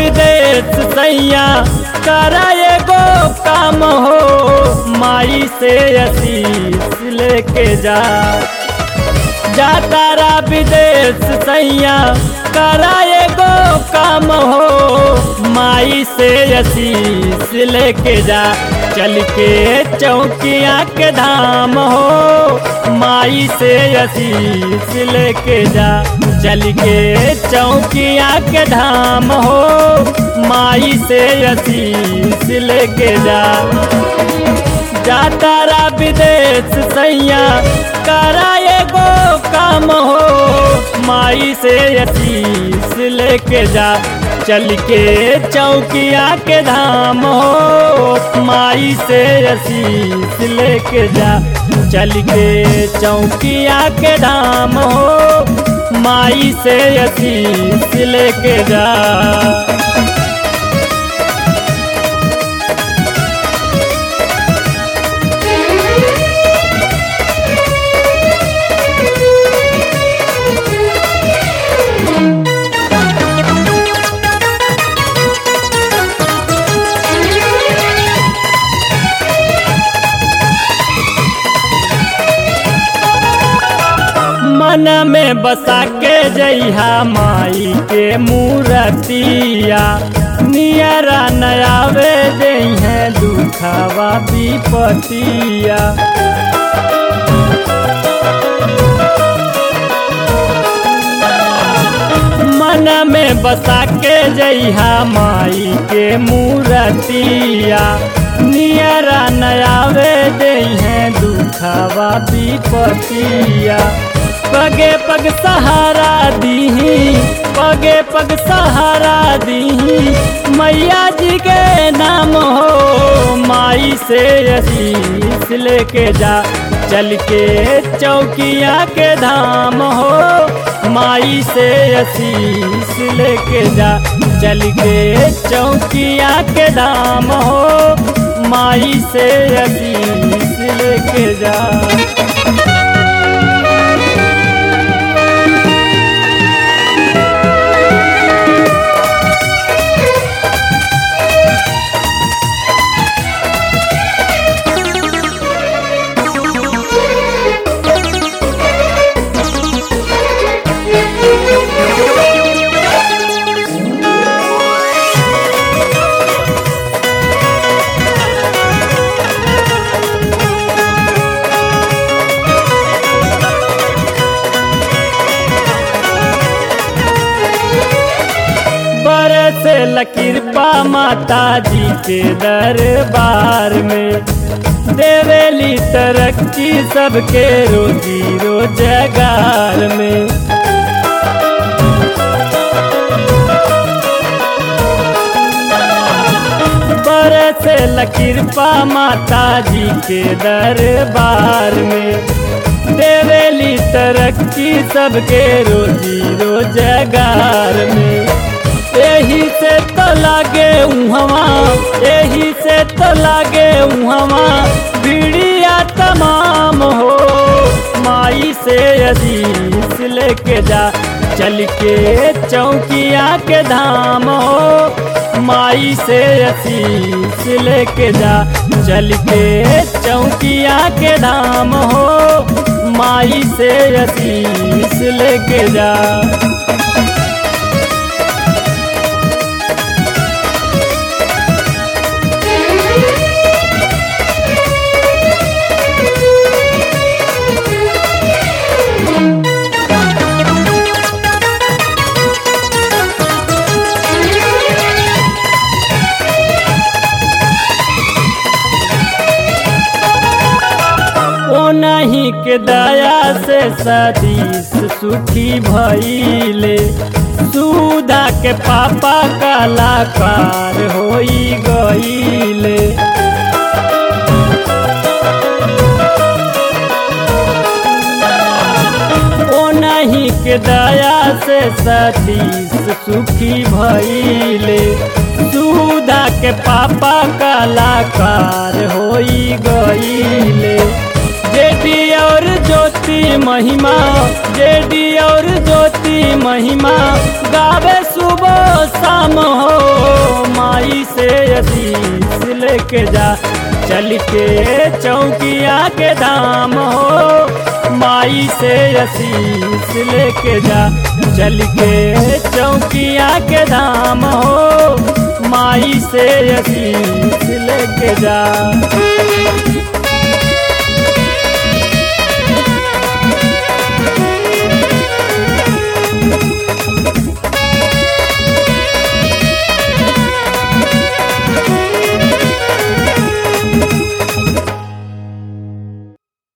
विदेश सैया करा एगो काम हो माई से आशीष लेके जा जा तारा विदेश सैया करा एगो काम हो माई से आशीष लेके जा चल के चौकिया के धाम हो माई से आशीष लेके जा चल के चौकिया के धाम हो माई से आशीष लेके जा जा तारा विदेश सैया करा एगो काम हो माई से आशीष लेके जा चल के चौकिया के धाम हो माई से आशीष लेके जा चल के चौकिया के धाम हो माई से आशीष लेके जा मन में बसा के जइहा माई के मूर्तिया नियरा नयावे जइहे दुखावा विपतिया मन में बसा के जइहा माई के मूर्तिया नियरा नयावे जइहे दुखावा विपतिया पगे पग सहारा दीही पगे पग सहारा दीही मैया जी के नाम हो माई से आशीष लेके जा चल के चौकिया के धाम हो माई से आशीष लेके जा चल के चौकिया के धाम हो माई से आशीष लेके जा बरसे लकिरपा माता जी के दरबार में देवेली तरक्की सबके रोजी रोजगार में बरसे लकिरपा माता जी के दरबार में देवेली तरक्की सबके रोजी रोजगार में यही से तो लागे उहवा यही से तो लागे उहवा बीड़िया तमाम हो माई से अजीज लेके जा चल के चौकिया के धाम हो माई से असीस लेके जा चल के चौकिया के धाम हो माई से असीस लेके जा ओ नहीं के दया से सदीस सुखी भइले सुधा के पापा कलाकार होई गईले ओ नहीं के दया से सतीश सुखी भइले सुधा के पापा कलाकार होई गईले जेडी और ज्योति महिमा जेडी और ज्योति महिमा गावे शुभ सुबह शाम हो माई से असीस लेके जा चल के चौकिया के धाम हो माई से असीस लेके जा चल के चौकिया के धाम हो माई से असीस लेके जा